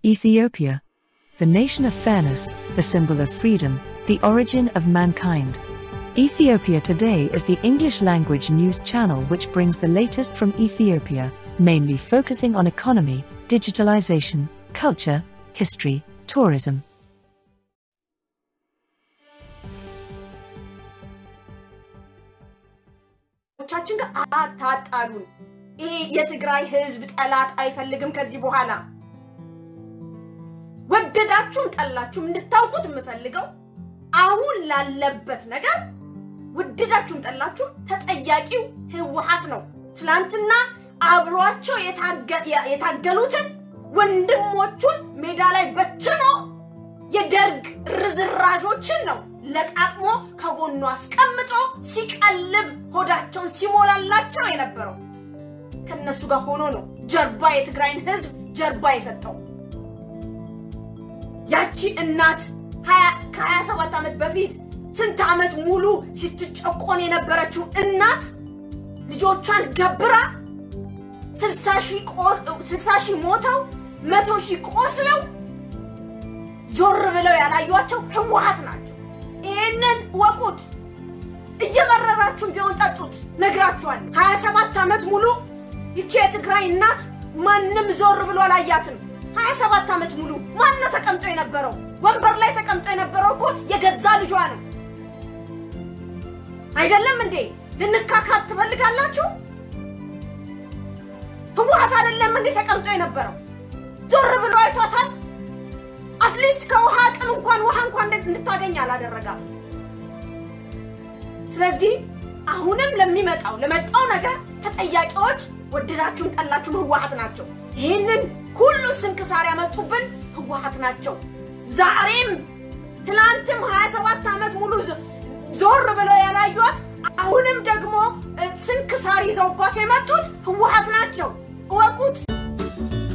Ethiopia. The nation of fairness, the symbol of freedom, the origin of mankind. Ethiopia Today is the English language news channel which brings the latest from Ethiopia, mainly focusing on economy, digitalization, culture, history, tourism. ቻችን ጋር አታጣሉን። ይሄ የትግራይ ህዝብ ጠላት አይፈልግም ከዚህ በኋላ ወደዳችሁም ጠላችሁም እንድታውቁት የምፈልገው አሁን ላለበት ነገር ወደዳችሁም ጠላችሁም ተጠያቂው ህወሓት ነው። ትናንትና አብሯቸው የታገሉትን ወንድሞቹን ሜዳ ላይ በትኖ የደርግ ርዝራዦችን ነው ለቃቅሞ ከጎኑ አስቀምጦ ሲቀልብ ሆዳቸውን ሲሞላላቸው የነበረው ከነሱ ጋር ሆኖ ነው ጀርባ የትግራይን ህዝብ ጀርባ የሰጠው። ያቺ እናት ከሀያ ሰባት ዓመት በፊት ስንት ዓመት ሙሉ ስትጨቆን የነበረችው እናት ልጆቿን ገብራ ስልሳ ሺህ ሞተው መቶ ሺህ ቆስለው ዞር ብለው ያላዩቸው ህወሓት ናቸው። ይህንን ወቁት። እየመረራችሁም ቢሆን ጠጡት። ነግራችኋለሁ። ሀያ ሰባት ዓመት ሙሉ ይቺ የትግራይ እናት ማንም ዞር ብሎ አላያትም። ሀያ ሰባት ዓመት ሙሉ ማን ነው ተቀምጦ የነበረው? ወንበር ላይ ተቀምጦ የነበረው እኮ የገዛ ልጇ ነው። አይደለም እንዴ? ልንካካት ትፈልጋላችሁ? ህወሓት አይደለም እንዴ ተቀምጦ የነበረው? ዞር ብሎ አይቷታል? አትሊስት ከውሃ ቅን እንኳን ውሃ እንኳን እንድታገኝ አላደረጋትም። ስለዚህ አሁንም ለሚመጣው ለመጣው ነገር ተጠያቂዎች ወደዳችሁም ጠላችሁም ህወሓት ናቸው። ይህንን ሁሉ ስንክሳር ያመጡብን ህወሓት ናቸው። ዛሬም ትናንትም 27 ዓመት ሙሉ ዞር ብለው ያላዩት አሁንም ደግሞ ስንክሳር ይዘውባት የመጡት ህወሓት ናቸው። እወቁት።